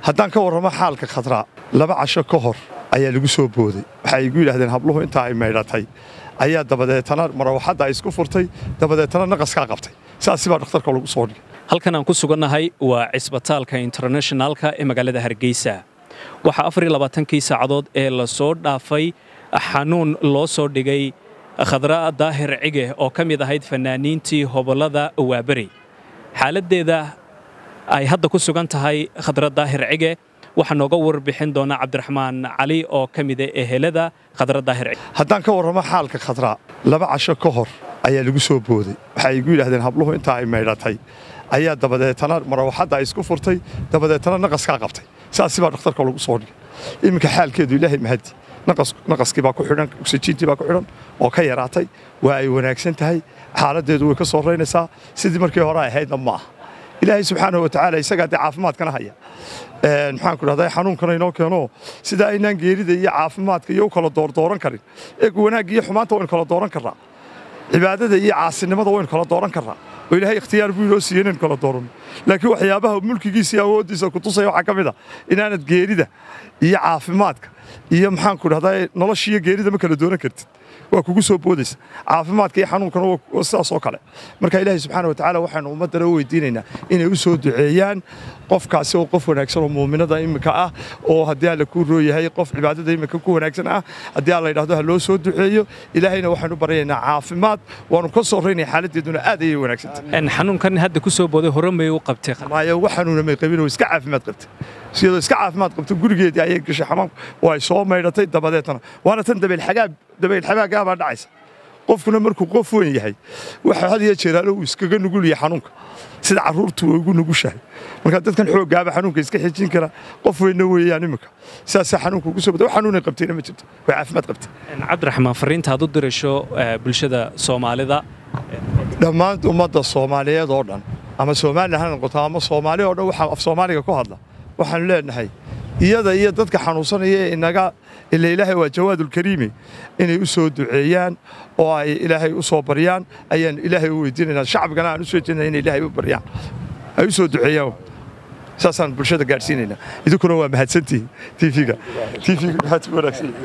haddaan ka warramo xaalka khadraa laba casho ka hor ayaa lagu soo booday waxay igu yidhaahdeen habluhu intaa ay maydhatay ayaa dabadeetana marawaxadda ay isku furtay dabadeetana naqaskaa qabtay saasi baa dhakhtarka lagu soo dhigay halkan aan ku sugannahay waa cisbitaalka internationaalka ee magaalada hargeysa waxaa afar iyo labaatankii saacadood ee la soo dhaafay xanuun loo soo dhigay khadra daahir cige oo ka mid ahayd fannaaniintii hobollada waaberi xaaladdeeda ay hadda ku sugan tahay khadra daahir cige waxaa nooga warbixin doona cabdiraxmaan cali oo ka mida ehelada khadra daahir cige haddaan ka warramo xaalka khadraa laba casho ka hor ayaa lagu soo booday waxay igu yidhaahdeen habluhu intaa ay maydhatay ayaa dabadeetana marawaxadda ay isku furtay dabadeetana naqaskaa qabtay saasi baa dhakhtarka lagu soo dhigay iminka xaalkeedu ilaahay mahadi naqaskii baa ku xidhan oksijiintii baa ku xidhan oo ka yaraatay waa ay wanaagsan tahay xaaladdeedu way ka soo raynaysaa sidii markii hore ay ahaydna ma aha ilaahay subxaanahu watacaala isagaa dee caafimaadkana haya maxaan ku dhahdaa xanuunkana inoo keeno sida aynaan geerida iyo caafimaadka iyo u kala doordooran karin eeg wanaagga iyo xumaanta waynu kala dooran karnaa cibaadada iyo caasinimada waynu kala dooran karnaa oo ilaahay ikhtiyaar buu inoo siiyey inaynu kala dooranno laakiin waxyaabaha mulkigiisa iyo awooddiisa ku tusaya waxaa ka mid a inaanad geerida iyo caafimaadka iyo maxaan ku dhahdaa nolosha iyo geerida ma kala dooran kartid waa kugu soo boodaysa caafimaadka iyo xanuunkana waa sidaas oo kale marka ilaahay subxaana watacaala waxaanu ummaddana u weydiinaynaa inay u soo duceeyaan qofkaasi oo qof wanaagsan oo muuminada iminka ah oo haddii alla kuu rooyahay qof cibaadada iminka ku wanaagsan ah haddii alla yidhahdo ha loo soo duceeyo ilaahayna waxaanu baryaynaa caafimaad waanu ka soo raynaya xaaladdeeduna aad ayay wanaagsantahay xanuunkan hadda ku soo booday hore may u qabtay maayo wax xanuuna may qabin oo iska caafimaad qabtay iyadoo iska caafimaad qabto gurigeedii ayay gashay xamaamku oo ay soo maydhatay dabadeetana waana tan dabaylxagaab dabaylxabaagaa baa dhacaysa qofkuna markuu qof weyn yahay waxa had iyo jeeraalo uu iskaga nugul yahay xanuunka sida carruurtu way ugu nugushahay marka dadkan xooggaaba xanuunka iska xijin kara qof weynna weeyaan iminka sidaasaa xanuunka ugu soo bada wax xanuunay qabtayna ma jirto way caafimaad qabtay cabdiraxmaan fariinta aad u dirasho bulshada soomaalida dhammaan ummadda soomaaliyeed oo dhan ama somalilan ha noqoto ama soomaali oo dhan waxaa af soomaaliga ku hadla waxaanu leenahay iyada iyo dadka xanuunsanaya ee inaga ila ilaahay waa jawaadulkariimi inay u soo duceeyaan oo ay ilaahay u soo baryaan ayaan ilaahay u weydiinaynaa shacbigana aan u soo jeednaa inay ilaahay u baryaan ay u soo duceeyaan saasaan bulshada gaadhsiinaynaa idinkuna waa mahadsantihiin tv-ga tv-ga maxaad ku wanaagsan